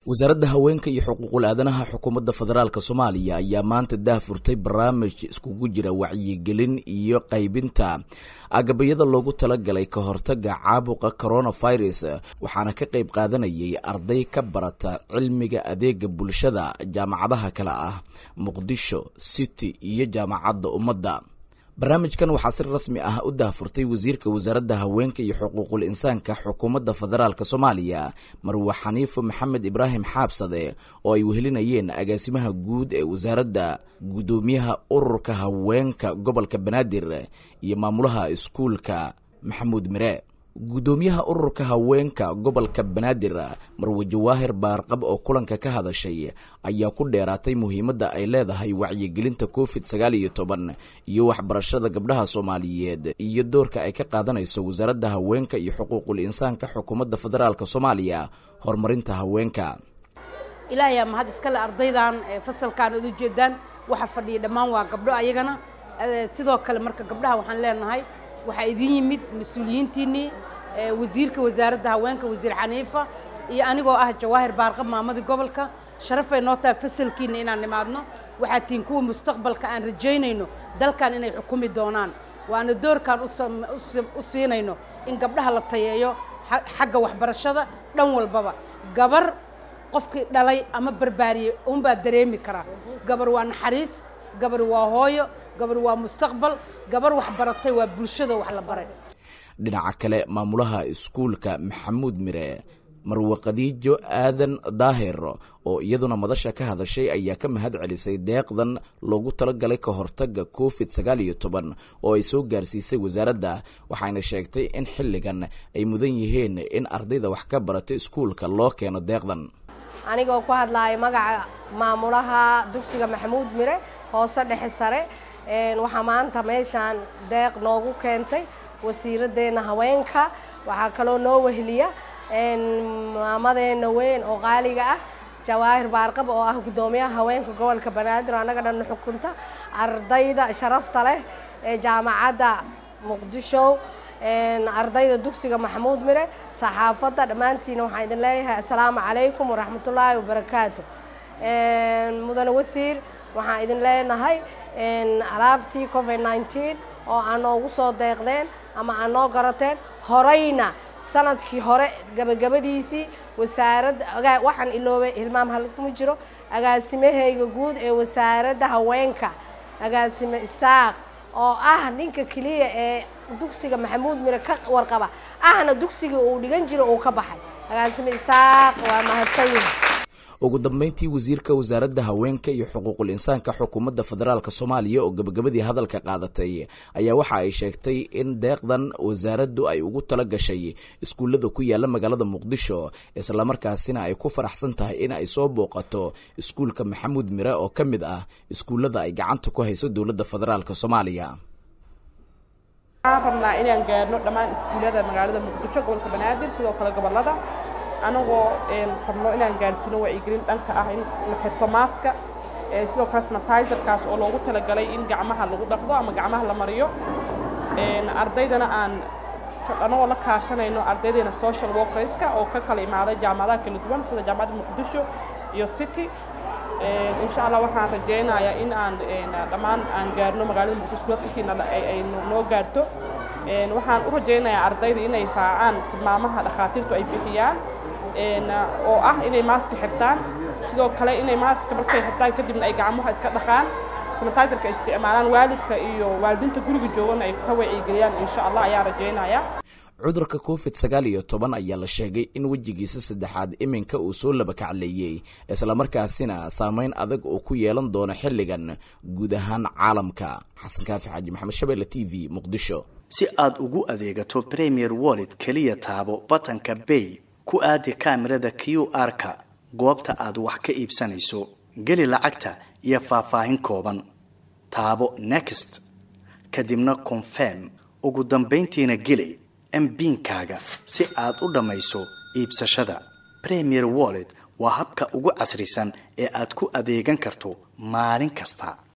wasaaradda haweenka iyo xuquuqul aadanaha xukuumadda federaalk soomaaliya ayaa maanta daahfurtay barnaamij iskugu jira wacyigelin iyo qaybinta agabayada loogu talagalay ka hortaga caabuqa coronavirus waxaana ka qayb qaadanayay arday ka barata cilmiga adeega bulshada jaamacadaha kale ah muqdisho city iyo jaamacadda ummadda barnaamijkan waxaa si rasmi ah u daahfurtay wasiirka wasaaradda haweenka iyo xuquuqul insaanka xukuumadda federaalk soomaaliya marwe xaniifo maxamed ibraahim xaabsade oo ay wehelinayeen agaasimaha guud ee wasaaradda guddoomiyaha ururka haweenka gobolka banaadir iyo maamulaha iskuulka maxamuud mire guddoomiyaha ururka haweenka gobolka banaadir marwe jawaahir baarqab oo kulanka ka hadashay ayaa ku dheeraatay muhiimadda ay leedahay wacyigelinta covid sagaal iyo toban iyo waxbarashada gabdhaha soomaaliyeed iyo doorka ay ka qaadanayso wasaaradda haweenka iyo xuquuqul insaanka xukuumadda federaalk soomaaliya horumarinta haweenka ilaahayaa mahad iskale ardaydan fasalkan ad ujeedaan waxa fadhiya dhammaan waa gabdho ayagana sidoo kale marka gabdhaha waxaan leenahay waxaa idin yimid mas-uuliyiintiinnii wasiirka wasaaradda haweenka wasiir xaniifa iyo anigoo ah jawaahir baarqab maamadii gobolka sharafay noo tahay fasalkiinna inaan nimaadno waxaa tihiin kuwa mustaqbalka aan rajaynayno dalkan inay xukumi doonaan waana doorkaan u siinayno in gabdhaha la tayeeyo xagga waxbarashada dhan walbaba gabar qofkii dhalay ama barbaariyey unbaa dareemi karaa gabar waa naxariis gabar waa hooyo gabar waa mustaqbal gabar wax baratay waa bulshada wax la baray dhinaca kale maamulaha iskuulka maxamuud mire marwe khadiijo aadan daahir oo iyaduna madasha ka hadashay ayaa ka mahad celisay deeqdan loogu talagalay ka hortaga covid sagaal iyo toban oo ay soo gaarsiisay wasaaradda waxayna sheegtay in xilligan ay mudan yihiin in ardayda wax ka barata iskuulka loo keeno deeqdan anigoo ku hadlaaya magaca maamulaha dugsiga maxamuud mire hoose dhexe sare waxaa maanta meeshaan deeq noogu keentay wasiiraddeena haweenka waxaa kaloo noo weheliya maamadeena weyn oo qaaliga ah jawaahir baarqab oo ah guddoomiyaha haweenka gobolka banaadir annaga dhanna xukunta ardayda sharafta leh ee jaamacadda muqdisho ardayda dugsiga maxamuud mire saxaafadda dhammaantiina waxaan idin leeyahay assalaamu calaykum waraxmatullaahi wabarakaatu mudane wasiir waxaan idin leenahay alaabtii covid nineteen oo aa noogu soo deeqdeen ama aa noo garateen horeyna sanadkii hore gabagabadiisii wasaaradda waxaan iloobay hilmaam halkuma jiro agaasimahayga guud ee wasaaradda haweenka agaasime isaaq oo ah ninka keliya ee dugsiga maxamuud mire ka warqaba ahna dugsigii uu dhigan jiro uu ka baxay agaasime isaaq waa mahadsan yihi ugu dambeyntii wasiirka wasaaradda haweenka iyo xuquuqul insaanka xukuumadda federaalk soomaaliya oo gabagabadii hadalka qaadatay ayaa waxa ay sheegtay in deeqdan wasaaraddu ay ugu tala gashay iskuullada ku yaala magaalada muqdisho islamarkaasina ay ku faraxsan tahay in ay soo booqato iskuulka maxamuud mire oo ka mid ah iskuullada ay gacanta ku hayso dowladda federaalk soomaaliya waxaan rabnaa inaan gaarno dhammaan iskuullada magaalada muqdisho gobolka banaadir sidoo kale gobolada anagoo rabno inaan gaarsiino wacyigelin dhanka ah in la xirto maaska sidoo kale sanitizerkaas oo loogu talagalay in gacmaha lagu dhaqdo ama gacmaha la mariyo ardaydana aan anagoo la kaashanayno ardaydeena social workerska oo ka kala imaaday jaamacadaha kala duwan sida jaamacadda muqdisho iyo city insha allah waxaan rajaynayaa in aan dhammaan aan gaarno magaalada muqdisho dadkiina ay noo gaarto waxaan u rajaynayaa ardayda inay raacaan tilmaamaha dhakhaatiirtu ay bixiyaan oo ah inay maaska xirtaan sidoo kale inay maaska markay xirtaan kadibna ay gacmaha iska dhaqaan sanitizerka ay isticmaalaan waalidka iyo waalidiinta guriga joogana ay ka wacyigeliyaan insha allah ayaa rajaynaya cudurka covid sagaal iyo toban ayaa la sheegay in wejigiisa saddexaad iminka uu soo labakacleeyey islamarkaasina saameyn adag oo ku yeelan doono xilligan guud ahaan caalamka xasan kaafi xaaji maxamed shabeelle t v muqdisho si aad ugu adeegato premier wallet keliya taabo batanka bay ku aadi kaamirada q r-ka goobta aad wax ka iibsanayso geli lacagta iyo faahfaahin kooban taabo next kadibna confirm ugu dambayntiina geli mbiinkaaga si aad u dhammayso iibsashada premier wallet waa habka ugu casrisan ee aad ku adeegan karto maalin kasta